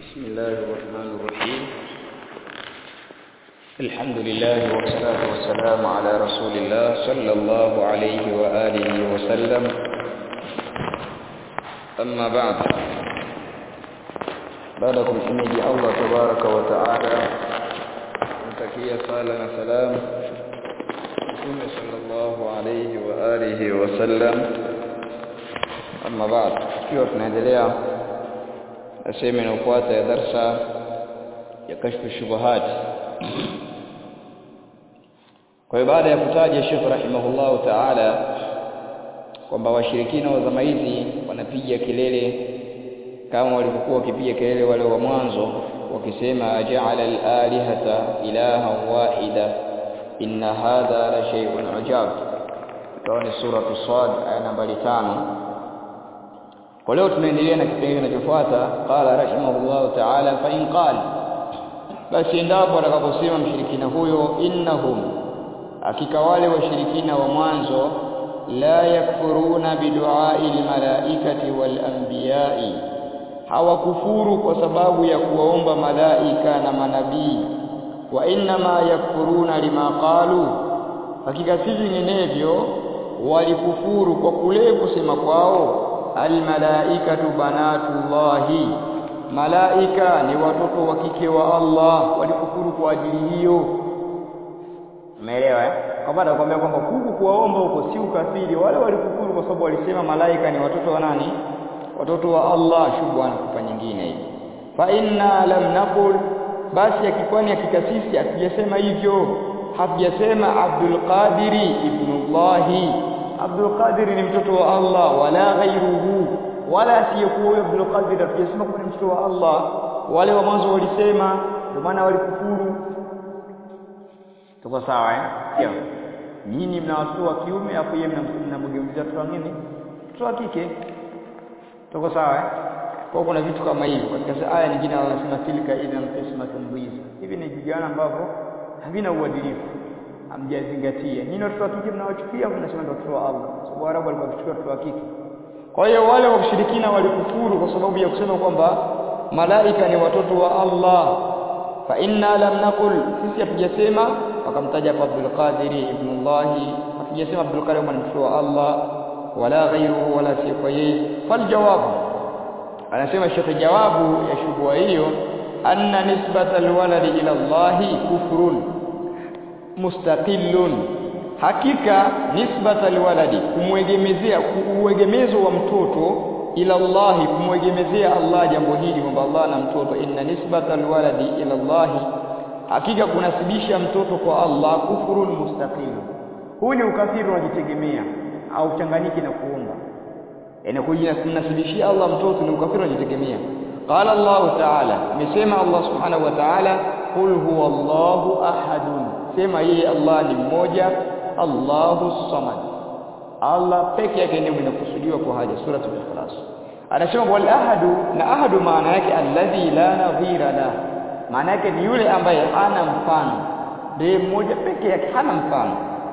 بسم الله الرحمن الرحيم الحمد لله والصلاة والسلام على رسول الله صلى الله عليه وآله وسلم أما بعد بعدكم حميد الله تبارك وتعالى متكيا صالة سلام Mtume sallallahu alayhi wa alihi wasallam amma baad tukiwa tunaendelea na sehemu inayofuata ya darsa ya kashfu shubuhat kwa hiyo baada ya kutaja Sheikh rahimahullahu ta'ala kwamba washirikina wa zama hizi wanapiga kelele kama walivyokuwa wakipiga kelele wale wa mwanzo wakisema aja'ala al-alihata ilahan wahida inna hadha la shay'un ajab ikawa ni sura Sad aya nambari tano kwa leo tunaendelea na kipengele kinachofuata qala rahimahullah ta'ala fa in qala basi endapo atakaposema mshirikina huyo innahum hakika wale washirikina wa mwanzo la yakfuruna bidu'ai almalaikati wal anbiya'i hawakufuru kwa sababu ya kuwaomba malaika na manabii wa inma yakfuruna lima qalu hakika si vinginevyo walikufuru kwa kule kusema kwao almalaikatu banatullahi malaika ni watoto wa kike wa Allah walikufuru kwa ajili hiyo umeelewa eh kwa maana nakwambia kwamba huku kuwaomba huko si ukafiri wale walikufuru kwa sababu walisema malaika ni watoto wa nani watoto wa Allah shubwana kupa nyingine hii fa inna lam naqul basi akikwani hakika sisi hatujasema hivyo hatujasema Abdul Qadiri ibnullahi Abdul Qadir ni mtoto wa Allah wala ghairuhu wala asiyekuwa huyo Abdul Qadir hatujasema kuwa ni mtoto wa Allah wale wa mwanzo walisema ndio maana walikufuru tuko sawa eh sio nyinyi mna watoto wa kiume afu yeye mnamgeuzia mtoto wa nini mtoto wa kike tuko sawa eh kwa kuna vitu kama hivyo katika aya nyingine wanasema tilka ina qismatun dhiza hivi ni vijana ambavyo havina uadilifu hamjazingatia nyinyi watoto wa kike mnawachukia mnasema ndio watoto wa Allah sababu Waarabu walikuwa wakichukua watoto wa kike kwa hiyo wale washirikina walikufuru kwa sababu ya kusema kwamba malaika ni watoto wa Allah fa inna lam naqul sisi hatujasema wakamtaja kwa Abdul Qadir ibn Allah hatujasema Abdul Qadir ni mtoto wa Allah wala ghairuhu wala si kwa yeye fal jawabu anasema shekhe jawabu ya shubha hiyo anna nisbata alwaladi ila Allah kufrun mustaqillun hakika nisbata alwaladi kumwegemezea kuuegemezo wa mtoto ila Allah kumwegemezea Allah jambo hili kwamba Allah ana mtoto inna nisbata alwaladi ila Allah hakika kunasibisha mtoto kwa Allah kufurun mustaqillun huu ni ukafiri unajitegemea au changanyiki na kuomba yani kujinasibishia Allah mtoto ni ukafiri unajitegemea qala Allah ta'ala amesema Allah subhanahu wa ta'ala qul huwa Allahu ahadun sema yeye Allah ni mmoja Allahu samad Allah peke yake ndiye mwenye kusudiwa kwa haja sura al-ikhlas anasema wal ahadu na ahadu maana yake alladhi la nadhira la maana yake ni yule ambaye hana mfano ndiye mmoja peke yake hana mfano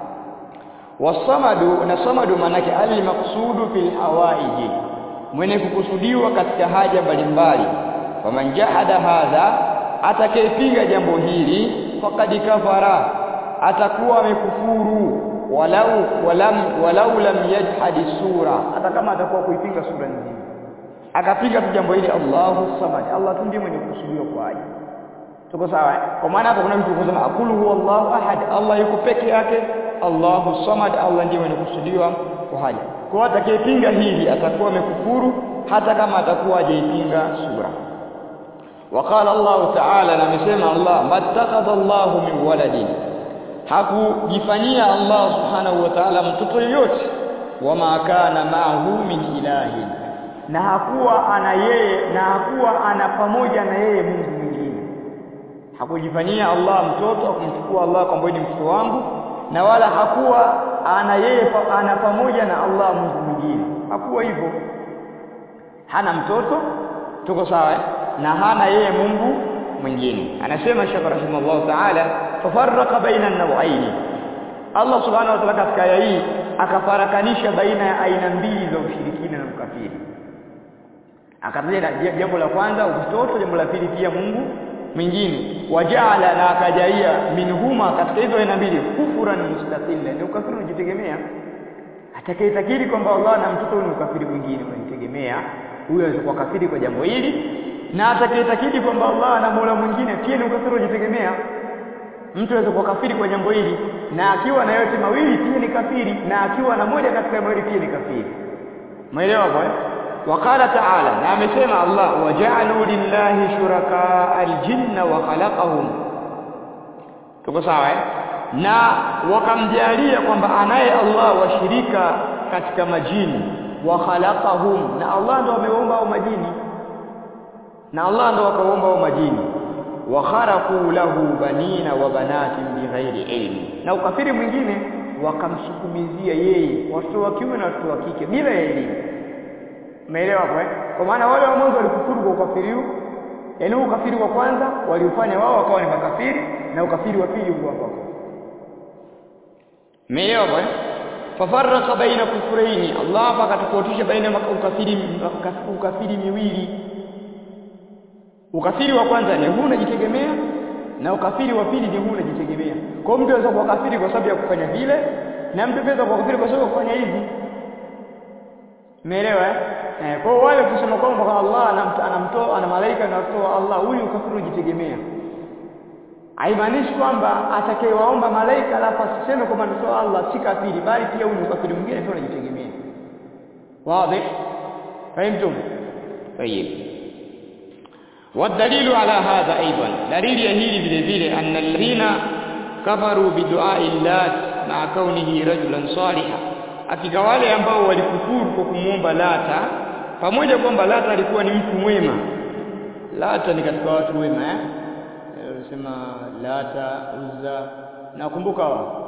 wasamadu na samadu manake al-maqsudu fil hawaiji mwenye kukusudiwa katika haja mbalimbali faman jahada hadha atakayepinga jambo hili faqad kafara atakuwa amekufuru walau walam walau lam yajhad sura hata kama atakuwa kuipinga sura nzima akapinga tu jambo hili Allahu samad Allah tu ndiye mwenye kukusudiwa kwa haja tuko sawa kwa maana hapo kuna mtu kusema akulu huwa Allahu ahad Allah yuko peke yake Allahu samad Allah ndiye mwenye kusudiwa kwa haja kwa atakayepinga hili atakuwa amekufuru hata kama atakuwa hajaipinga sura وقال الله تعالى نمسema Allah mattakhadha Allah min waladin hakujifanyia Allah subhanahu wa ta'ala mtoto yoyote wama kana ma'ahu min ilahin na hakuwa ana yeye na hakuwa ana pamoja na yeye Mungu mwingine hakujifanyia Allah mtoto kumchukua Allah kwamba ni mtoto wangu na wala hakuwa ana yeye ana pamoja na Allah Mungu mwingine hakuwa hivyo hana mtoto tuko sawa eh? na hana yeye Mungu mwingine anasema Sheikh rahimahullah ta'ala fafarraqa baina an-naw'ain Allah subhanahu wa ta'ala katika aya hii akafarakanisha baina ya aina mbili za ushirikina na ukafiri akataja jambo la kwanza utoto jambo la pili pia Mungu mwingine wajaala na akajalia minhuma katika hizo aina mbili kufran mustaqilla ni ukafiri unajitegemea atakayetakiri kwamba Allah na mtoto ni ukafiri mwingine unajitegemea huyo anaweza kuwa kafiri kwa jambo hili na atakayetakiri kwamba Allah na Mola mwingine pia ni ukafiri unajitegemea mtu anaweza kuwa kafiri kwa jambo hili na akiwa na yote mawili pia ni kafiri na akiwa na moja katika mawili pia ni kafiri umeelewa hapo eh وقال تعالى na amesema Allah waja'alu lillahi shuraka aljinna wa khalaqahum tuko sawa eh na wakamjalia kwamba anaye Allah washirika katika majini wa khalaqahum na Allah ndo ameumba hao majini na Allah ndo akaumba hao majini wa kharaqu lahu banina wa banatin bighairi ilmi na ukafiri mwingine wakamsukumizia yeye watoto wa kiume na watoto wa kike bila elimu Umeelewa hapo eh? Kwa maana wale wa mwanzo walikufuru kwa ukafiri huu. Yaani ukafiri wa kwanza waliufanya wao wakawa ni makafiri na ukafiri wa pili huko hapo. Umeelewa hapo eh? Fafarraqa baina kufuraini. Allah hapa akatofautisha baina ukafiri ukafiri miwili. Ukafiri wa kwanza ni huu unajitegemea na ukafiri wa pili ni huu unajitegemea. Kwa hiyo mtu anaweza kuwa kafiri kwa sababu ya kufanya vile na mtu anaweza kuwa kafiri kwa sababu ya kufanya hivi. Umeelewa eh? Eh, kwa wale kusema kwamba Allah anamtoa ana malaika na kutoa Allah huyu ukafiri ujitegemea. Haimaanishi kwamba atakayewaomba malaika alafu asiseme kwamba anatoa Allah si kafiri bali pia huyu ukafiri mwingine pia unajitegemea. Wazi? Fahimtum? Tayeb. والدليل على هذا أيضا دليل يهيل vile vile أن الذين كفروا بدعاء اللات مع كونه رجلا صالحا hakika wale ambao walikufuru kwa kumuomba Lata pamoja kwamba Lata alikuwa ni mtu mwema Lata ni katika watu wema eh wanasema Lata Uzza nakumbuka wao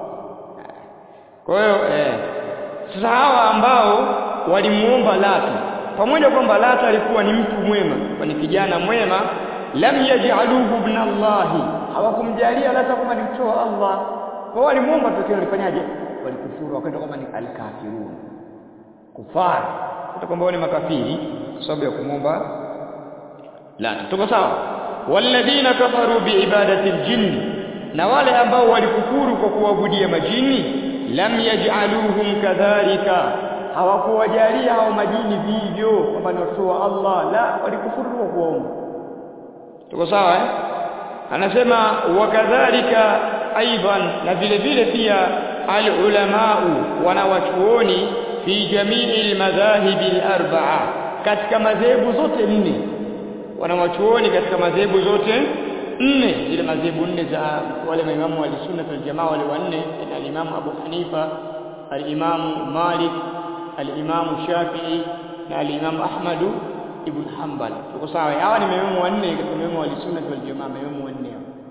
kwa hiyo eh sasa hawa ambao walimuomba Lata pamoja kwamba Lata alikuwa ni mtu mwema ni kijana mwema lam yaj'aluhu ibn Allah hawakumjalia Lata kama ni mtoto wa Allah kwa walimuomba tu walifanyaje walikufuru wakaenda kama ni alkafirun kufar hata kwamba ni makafiri kwa sababu ya kumomba la tuko sawa walladhina kafaru biibadati aljinn na wale ambao walikufuru kwa kuabudia majini lam yaj'aluhum kadhalika hawakuwajalia hao majini vivyo kwamba ni watoto wa Allah la walikufuru kwa kuomba tuko sawa eh anasema wakadhalika aidan na vile vile pia alulamau wanawachuoni fi jamii almadhahib alarba'a katika madhehebu zote nne wanawachuoni katika madhehebu zote nne zile madhehebu nne za wale maimamu wa sunna wal jamaa wale wanne al-Imam Abu Hanifa al-Imam Malik al-Imam Shafi'i na al-Imam Ahmad ibn Hanbal tuko sawa hawa ni maimamu wanne katika maimamu wa sunna wal jamaa maimamu wanne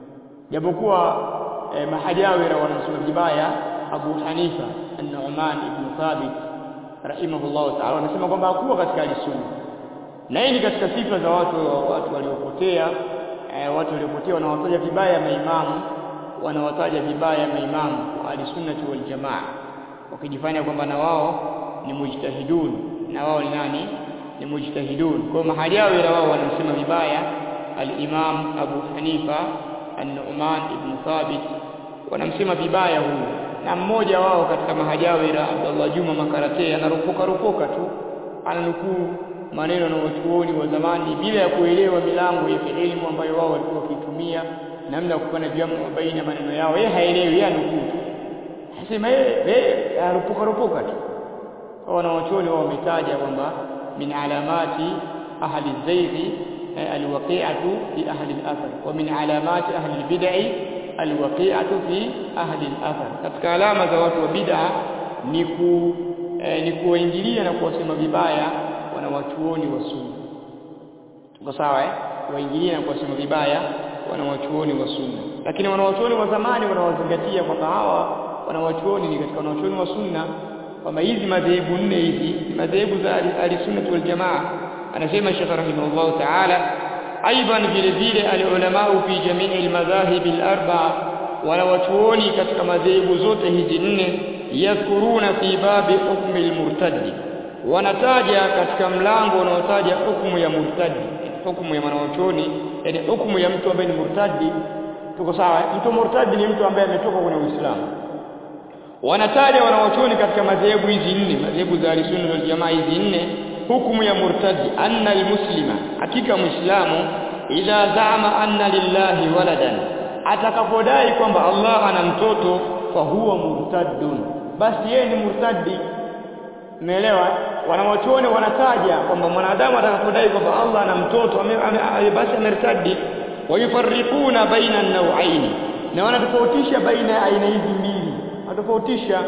japokuwa eh, mahajawira wanasema vibaya Abu Hanifa an-Nu'man ibn Thabit rahimahullah ta'ala wanasema kwamba hakuwa katika al-sunna na hii ni katika sifa za watu watu waliopotea eh, watu waliopotea wanawataja vibaya maimamu wanawataja vibaya maimamu wa al-sunnah wal jamaa wakijifanya kwamba na wao ni mujtahidun na wao ni nani ni mujtahidun kwa mahajawira wao wanamsema vibaya al-Imam Abu Hanifa An-Nu'man ibn Thabit wanamsema vibaya huyu na mmoja wao katika mahajawira Abdullah Juma Makarate anaropoka ropoka tu ananukuu maneno na wachuoni wa zamani bila ya kuelewa milango ya elimu ambayo wao walikuwa wakitumia namna ya kufanya jamu baina maneno yao yeye haelewi yeye anukuu tu anasema yeye anaropoka ropoka tu wana wachuoni wao wametaja kwamba min alamati ahli zaighi alwaqi'atu fi ahli al-athar wa min alamati ahli al-bid'i alwaqi'atu fi ahli al-athar katika alama za watu wa bid'a ni ku eh, ni kuwaingilia na kuwasema vibaya wanawachuoni wa sunna tuko sawa eh waingilia na kuwasema vibaya wanawachuoni wa sunna lakini wanawachuoni wa zamani wanawazingatia kwamba hawa wanawachuoni ni katika wanawachuoni wa sunna kwamba hizi madhehebu nne hizi ni madhehebu za ahli-sunnah wal jamaa anasema Sheikh rahimahullah ta'ala aidan vile vile al-ulama fi jamii al-madhahib al-arba'a wanawachuoni katika madhehebu zote hizi nne yadhkuruna fi babi hukmi al-murtaddi wanataja katika mlango unaotaja hukumu ya murtadi hukumu ya mwanachuoni yani hukumu ya mtu ambaye ni murtadi tuko sawa mtu murtadi ni mtu ambaye ametoka kwenye Uislamu wanataja wanawachuoni katika madhehebu hizi nne madhehebu za Ahlusunna wal Jamaa hizi nne hukumu ya murtadi anna almuslima hakika muislamu idha zaama anna lillahi waladan atakapodai kwamba Allah ana mtoto fa huwa murtaddun basi yeye ni murtadi umeelewa wanawachuoni wanataja kwamba mwanadamu atakapodai kwamba Allah ana mtoto basi amertadi wayufarriquna baina an-naw'ain na wanatofautisha baina ya aina hizi mbili wanatofautisha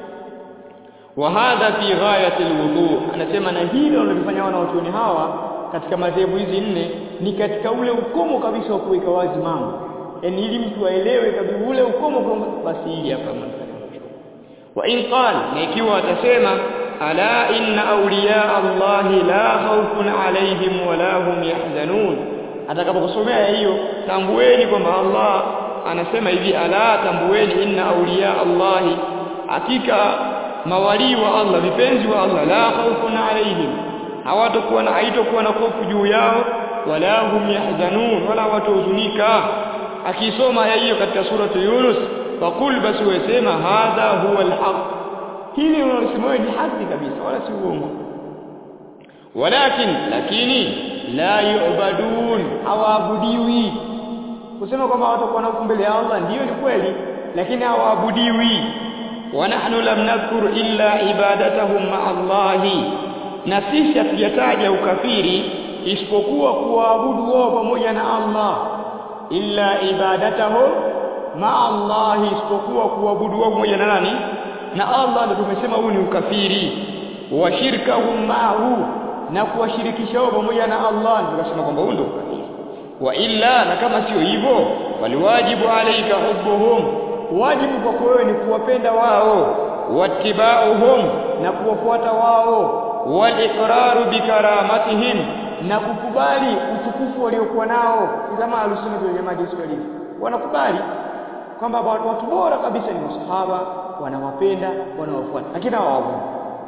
wa hadha fi ghayati alwudu anasema na hilo wanalofanya wanawachuoni hawa katika madhehebu hizi nne ni katika ule ukomo kabisa wa kuweka wazi mambo yani ili mtu aelewe kabisa ule ukomo kwamba basi hili hapa wa in qala na ikiwa atasema ala inna awliya allahi la khawfun alayhim wala hum yahzanun atakapokusomea hiyo tambueni kwamba Allah anasema hivi ala tambueni inna awliya allahi hakika mawali wa Allah vipenzi wa Allah la khawfun alayhim hawatakuwa na haitakuwa na hofu juu yao wala hum yahzanun wala watahuzunika akisoma aya hiyo katika suratu Yunus faqul basi wasema hadha huwa alhaq hili unalosema ni haki kabisa wala si uongo walakin lakini la yu'badun hawaabudiwi kusema kwamba watakuwa na mbele ya Allah ndiyo ni kweli lakini hawaabudiwi wa nahnu lam nadhkur illa ibadatahum ma'a Allahi na sisi hatujataja ukafiri isipokuwa kuwaabudu wao pamoja na Allah illa ibadatahu ma Allah isipokuwa kuabudu wao pamoja na nani na Allah ndio tumesema huu ni ukafiri wa shirkahum ma'ahu na kuwashirikisha wao pamoja na Allah ndio tunasema kwamba huu ndio ukafiri wa illa na kama sio hivyo waliwajibu alayka hubbuhum wajibu kwako wewe ni kuwapenda wao wattiba'uhum na kuwafuata wao waliqraru bikaramatihim na kukubali utukufu waliokuwa nao kama alusunna wal jamaa jinsi walivyo wanakubali kwamba watu bora kabisa ni masahaba wanawapenda wanawafuata lakini hawaabudu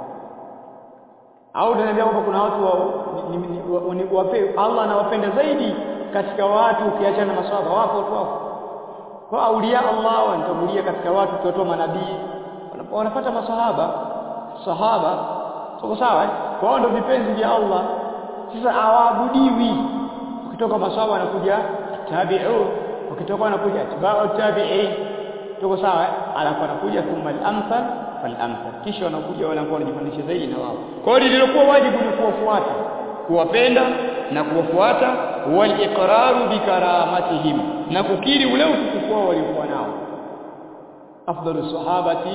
au tunaniambia kwamba kuna watu wa, ni, ni, ni, ni, wape, Allah anawapenda zaidi katika watu ukiacha na masahaba wako watu wako kwa aulia Allah wanatangulia katika watu tuwatoa manabii wanapata masahaba sahaba soko sawa kwa ndio vipenzi vya Allah sasa hawaabudiwi ukitoka maswahaba wanakuja tabi'u ukitoka wanakuja atba'u tabi'in tuko sawa alafu wanakuja thumma al-amthal fal-amthal kisha wanakuja wale ambao wanajifundisha zaidi na wao kwa hiyo lililokuwa wajibu ni kuwafuata kuwapenda na kuwafuata wal iqraru bikaramatihim na kukiri ule utukufu wao waliokuwa nao afdalu sahabati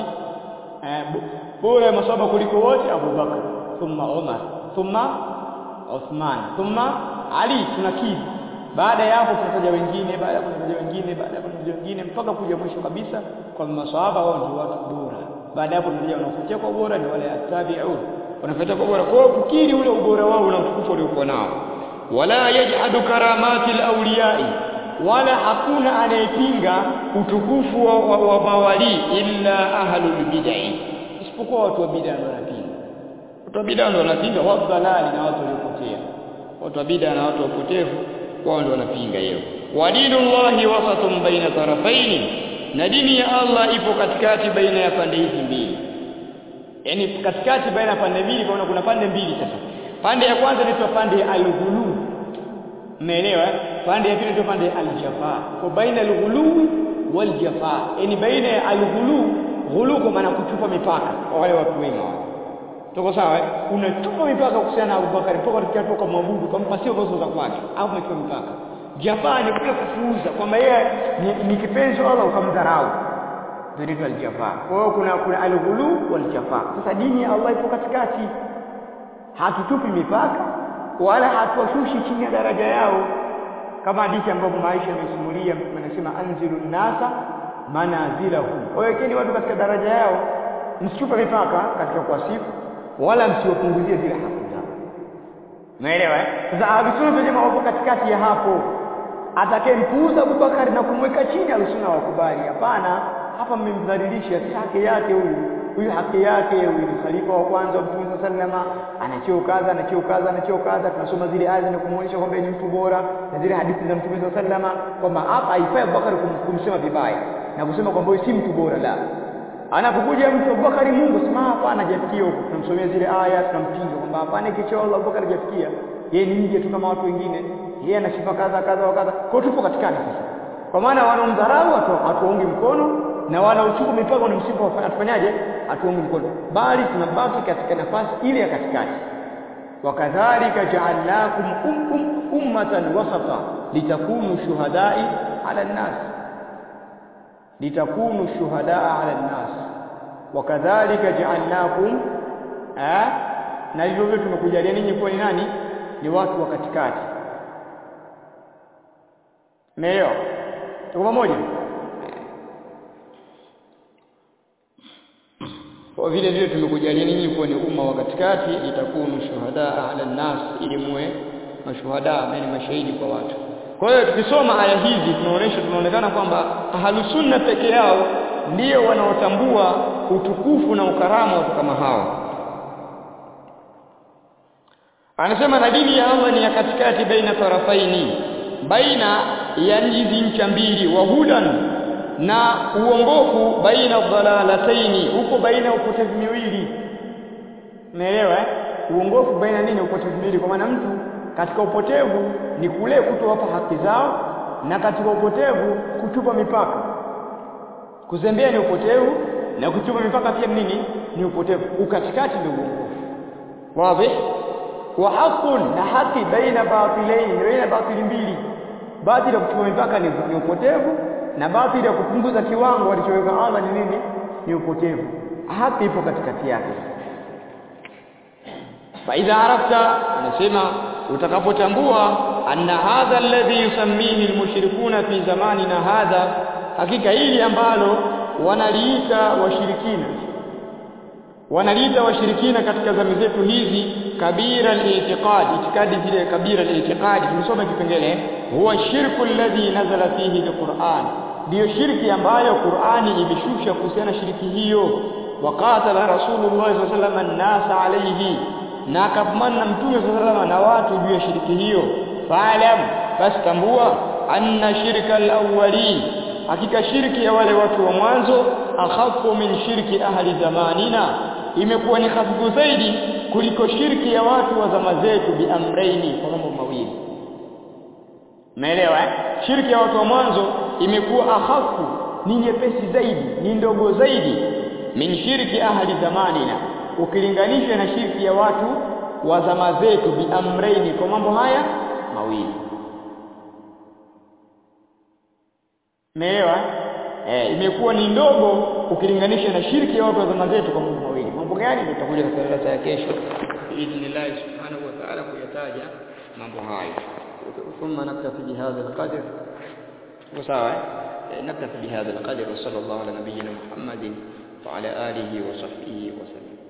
bora masahaba kuliko wote Abu Bakar thumma Umar thumma Uthman thumma Ali tunakiri baada ya hapo tunataja wengine baada ya tunataja wengine baada ya tunataja wengine mpaka kuja mwisho kabisa kwa maswahaba wao ndio watu bora baada ya hapo tunataja wanaofuatia kwa bora ni wale attabi'un wanafuatia kwa bora kwa kukiri ule ubora wao na utukufu waliokuwa nao wala yajhadu karamati alawliyai wala hakuna anayepinga utukufu wa, wa, wa mawali illa ahlul bid'ah isipokuwa watu wa bid'ah ndio wanapinga watu wa bid'ah ndio wanapinga watu dalali na watu waliopotea watu wa bid'ah na watu wapotevu wao ndio wanapinga hiyo wa dinullahi wasatun baina tarafaini na dini ya Allah ipo katikati baina ya pande hizi mbili yani katikati baina ya pande mbili kwa kuna pande mbili sasa pande ya kwanza inaitwa pande ya al-ghulu umeelewa pande ya pili inaitwa pande ya al-jafa kwa baina al-ghulu wal jafa yani baina ya al-ghulu ghulu kwa maana kuchupa mipaka kwa wale watu wema wale tuko sawa unatupa mipaka kuhusiana na Abubakar mpaka tukatoka mwabudu kama sio gozo za kwake au umechupa mipaka jafa ni kule kufuuza kwamba yeye ni, ni kipenzi Allah ukamdharau ndio al-jafa kwa hiyo kuna kuna al-ghulu wal jafa sasa dini ya Allah ipo katikati hatutupi mipaka wala hatuwashushi chini ya daraja yao kama hadithi ambayo Maisha amesimulia anasema anzilu nasa manazilahum wawekeni watu katika daraja yao msichupe mipaka katika kuwasifu wala msiwapunguzie zile haki zao umeelewa eh sasa ahlus jamaa wapo katikati ya hapo atakayempuuza Abubakar na kumweka chini alusuna wakubali hapana hapa mmemdhalilisha si haki yake huyu huyu haki yake huyu ni khalifa wa kwanza wa Mtume sallama ana cheo kadha ana cheo kadha ana cheo kadha tunasoma zile aya na kumuonyesha kwamba ni mtu bora na zile hadithi za Mtume sallama kwamba hapa haifai Abubakar kumsema vibaya na kusema kwamba huyu si mtu bora la anapokuja mtu Abubakar Mungu sema hapana hajafikia huko tunamsomea zile aya tunampinga kwamba hapana kichwa Allah Abubakar hajafikia yeye ni nje tu kama watu wengine yeye ana sifa kadha kadha wa kadha kwa tupo katikati sasa kwa maana wanaomdharau hatuwaungi mkono na wanaochuku mipaka wanamsifu atufanyaje hatuungi mkono bali tunabaki katika nafasi ile ya katikati wakadhalika ja'alnakum um, um, ummatan wasata litakunu shuhadai ala nnas litakunu shuhadaa ala nnas wakadhalika ja'alnakum eh na hivyo vile tumekujalia ninyi kuwa ni nani ni watu wa katikati Meyo. Tuko pamoja? Kwa vile vile tumekujalia ninyi kuwa ni umma wa katikati itakunu shuhada ala nas ili muwe mashuhada ambao ni mashahidi kwa watu. Kwa hiyo tukisoma aya hizi tunaonesha tunaonekana kwamba ahlusunna peke yao ndio wanaotambua utukufu na ukarama watu kama hao. Anasema na dini ya Allah ni ya katikati baina tarafaini baina ya hizi ncha mbili wa hudan na uongofu baina dhalalataini uko baina upotevu miwili umeelewa eh? uongofu baina nini upotevu miwili kwa maana mtu katika upotevu ni kule kutowapa haki zao na katika upotevu kutupa mipaka kuzembea ni upotevu na kutupa mipaka pia nini ni upotevu ukatikati ndio uongofu wazi wa haqqun na haki baina batilaini baina batili mbili batili ya kutupa mipaka ni, ni upotevu na batili ya kupunguza kiwango alichoweka Allah ni nini ni upotevu haki ipo katikati yake fa idha arafta anasema utakapotambua anna hadha alladhi yusammihi almushrikuna fi zamanina hadha hakika hili ambalo wanaliita washirikina wanaliita washirikina katika zama zetu hizi kabira al-i'tiqad itikadi zile kabira al-i'tiqad tumesoma kipengele huwa shirku alladhi nazala fihi al-Qur'an ndio shirki ambayo Qur'ani imeshusha kuhusiana shirki hiyo waqatala rasulullah sallallahu alaihi wasallam an-nas alayhi na akapambana mtume sallallahu na watu juu ya shirki hiyo fa'lam fastambua anna shirka al-awwalin hakika shirki ya wale watu wa mwanzo akhafu min shirki ahli zamanina imekuwa ni hafifu zaidi kuliko shirki ya watu wa zama zetu biamraini kwa mambo mawili Umeelewa eh? Shirki ya watu wa mwanzo imekuwa akhafu ni nyepesi zaidi, ni ndogo zaidi min shirki ahli zamanina ukilinganisha na shirki ya watu wa zama zetu biamraini kwa mambo haya mawili. Umeelewa? Eh, imekuwa ni ndogo ukilinganisha na shirki ya watu wa zama zetu kwa mambo mawili. Mambo gani? Tutakuja katika darasa ya kesho. Biidhnillah subhanahu wa ta'ala kuyataja mambo hayo. ثم نكتفي بهذا القدر وساوى نكتفي بهذا القدر وصلى الله على نبينا محمد وعلى آله وصحبه وسلم